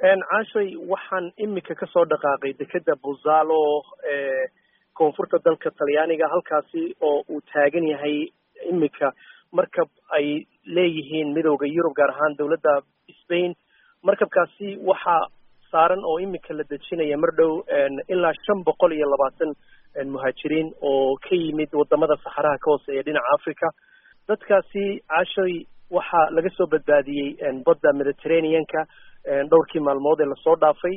caashay waxaan imika kasoo dhaqaaqay dekeda buzalo ee koonfurta dalka talyaaniga halkaasi oo uu taagan yahay imika markab ay leeyihiin midooda yurub gaar ahaan dowladda spain markabkaasi waxaa saaran oo imika la dejinaya mar dhow ilaa shan boqol iyo labaatan muhaajiriin oo ka yimid wadamada saxaraha ka hooseeya dhinaca africa dadkaasi caashay waxaa laga soo badbaadiyey badda mediterraneanka dhowrkii maalmood ee lasoo dhaafay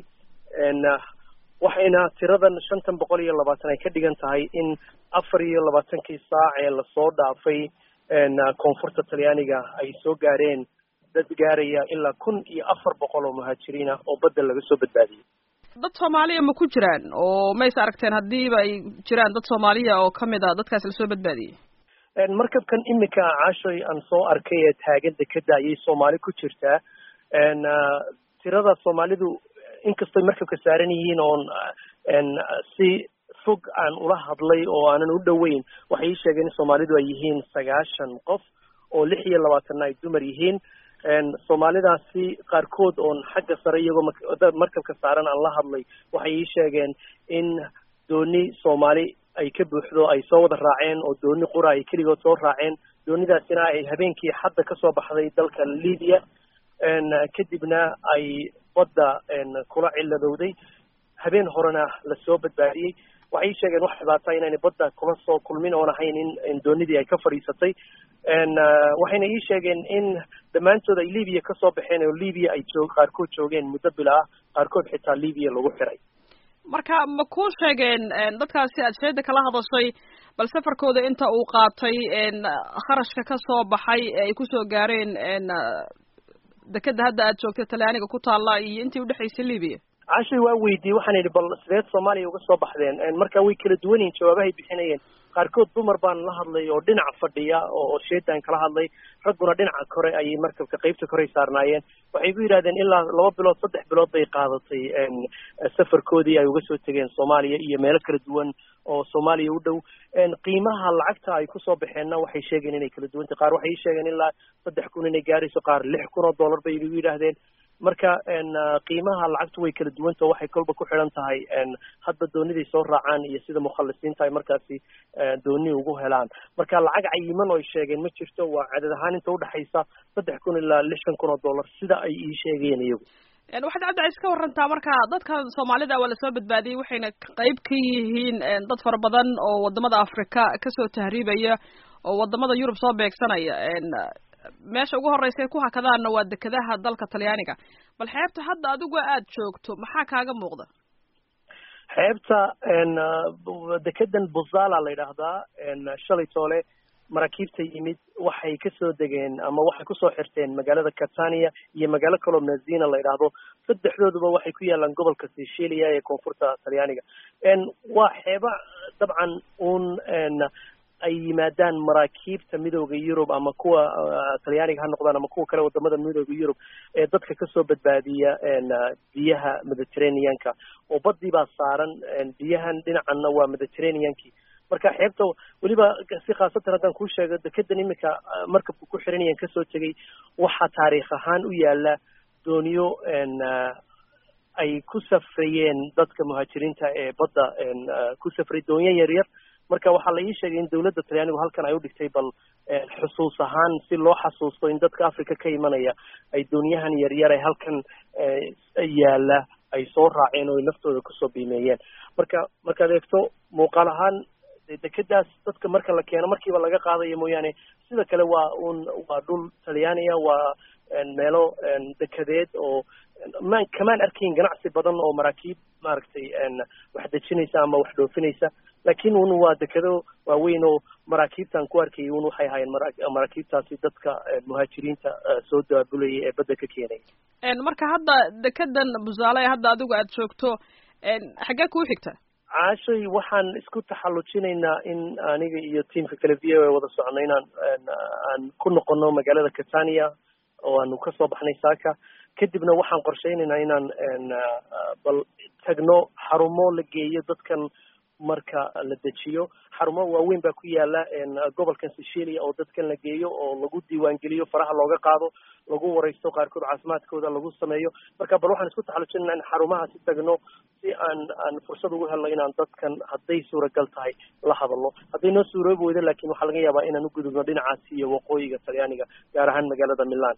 waxayna tiradan shantan boqol iyo labaatan ay ka dhigan tahay in afar iyo labaatankii saac ee lasoo dhaafay koonfurta talyaaniga ay soo gaareen dad gaaraya ilaa kun iyo afar boqol oo muhaajiriin ah oo badda laga soo badbaadiyey dad soomaaliya ma ku jiraan oo mays aragteen haddiiba ay jiraan dad soomaaliya oo kamid a dadkaas lasoo badbaadiyey markabkan imika caashoy aan soo arkay ee taagan dekeda ayay soomaali ku jirtaa tirada soomaalidu inkastoy markabka saaran yihiin oon si fog aan ula hadlay oo aanan u dhoweyn waxay ii sheegeen in soomaalidu ay yihiin sagaashan qof oo lix iyo labaatanna ay dumar yihiin soomaalidaasi qaarkood oon xagga sare iyagoo markabka saaran aan la hadlay waxay ii sheegeen in dooni soomaali ay ka buuxdo ay soo wada raaceen oo dooni qura ay keligood soo raaceen doonidaasina ay habeenkii hadda kasoo baxday dalka libya kadibna ay badda kula ciladowday habeen horena lasoo badbaadiyey waxay ii sheegeen wax dhibaata inaynay badda kula soo kulmin oon ahayn in doonidii ay ka fadhiisatay waxayna ii sheegeen in dhammaantood ay libiya kasoo baxeen oo libiya ay joog qaarkood joogeen muddo bila ah qaarkood xitaa libiya lagu xiray marka ma ku sheegeen dadkaasi aad sheeda kala hadashay bal safarkooda inta uu qaatay kharashka kasoo baxay ee ay kusoo gaareen dekeda hadda aad joogta talyaaniga ku taalla iyo intii udhexaysay libiya cashay waa weydiiyey waxaan idhi bal sideed soomaaliya uga soo baxdeen marka way kala duwan yihin jawaabahay bixinayeen qaarkood dumar baan la hadlay oo dhinaca fadhiya oo sheedaan kala hadlay ragguna dhinaca kore ayay markabka qeybta korey saarnaayeen waxay ku yidhahdeen ilaa laba bilood saddex bilood bay qaadatay safarkoodii ay uga soo tegeen soomaaliya iyo meelo kala duwan oo soomaaliya u dhow qiimaha lacagta ay kusoo baxeenna waxay sheegeen inay kala duwantay qaar waxay sheegeen ilaa saddex kun inay gaarayso qaar lix kun oo dollar bay igu yidhaahdeen marka qiimaha lacagtu way kala duwantao waxay kolba ku xidhan tahay hadba dooniday soo raacaan iyo sida mukhalisiinta ay markaasi dooni ugu helaan marka lacag cayiman oo ay sheegeen ma jirto waa cadad ahaan inta udhexaysa saddex kun ilaa lixdan kun oo dollar sida ay ii sheegeen iyagu waxaad cabdicays ka warantaa marka dadka soomaalida waa lasoo badbaadiyey waxayna qayb ka yihiin dad fara badan oo wadamada africa kasoo tahriibaya oo wadamada yurub soo beegsanaya meesha ugu horeysa ku hakadaanna waa dekedaha dalka talyaaniga bal xeebta hadda adigu aad joogto maxaa kaaga muuqda xeebta dekedan buzala la yidhaahdaa shalay toole maraakiibta yimid waxay kasoo degeen ama waxay kusoo xirteen magaalada catania iyo magaalo kaloo nazina la yidhaahdo saddexdooduba waxay ku yaalaan gobolka sicilia ee koonfurta talyaaniga waa xeeba dabcan un ay yimaadaan maraakiibta midooda yurub ama kuwa talyaaniga ha noqdaan ama kuwa kale wadamada midooda yurub ee dadka kasoo badbaadiya biyaha mediterraneanka oo badii baa saaran biyahan dhinacanna waa mediterraneankii marka xeebta weliba si khaasatan haddaan kuu sheego dekedan imika markabka ku xiranayaan kasoo tegay waxaa taariikh ahaan u yaala dooniyo ay ku safrayeen dadka muhaajiriinta ee badda ku safray doonyo yaryar marka waxaa la ii sheegay in dawladda talyaanigu halkan ay u dhigtay bal xusuus ahaan si loo xasuusto in dadka africa ka imanaya ay doonyahan yaryar ee halkan yaala ay soo raaceen oo ay naftooda kusoo biimeeyeen marka markaad eegto muuqaal ahaan dekedaas dadka marka la keeno markiiba laga qaadayo mooyaane sida kale waa un waa dhul talyaaniya waa meelo dekedeed oo maan kamaan arkayn ganacsi badan oo maraakiib maaragtay wax dejinaysa ama wax dhoofinaysa laakiin un waa dekedo waaweyn oo maraakiibtan ku arkayay un waxay ahaayeen maraakiibtaasi dadka muhaajiriinta soo daabulayay ee badda ka keenaya marka hadda dekedan busaale hadda adigu aad joogto xaggee kuu xigta caashay waxaan isku taxallujinaynaa in aniga iyo tiamka kale v o a wada socono inaan aan ku noqono magaalada catania oo aanu kasoo baxnay saaka kadibna waxaan qorshaynaynaa inaan bal tagno xarumo la geeyo dadkan marka la dejiyo xarumo waaweyn baa ku yaala gobolkan sicilia oo dadkan la geeyo oo lagu diiwaangeliyo faraha looga qaado lagu wareysto qaarkood caafimaadkooda lagu sameeyo marka bal waxaan isku taxallujinaa in xarumahaasi tagno si aan aan fursad ugu helno inaan dadkan hadday suuragal tahay la hadalno hadday noo suuroobi weydo laakiin waxaa laga yaabaa inaan u gudubno dhinacaasi iyo waqooyiga talyaaniga gaar ahaan magaalada milan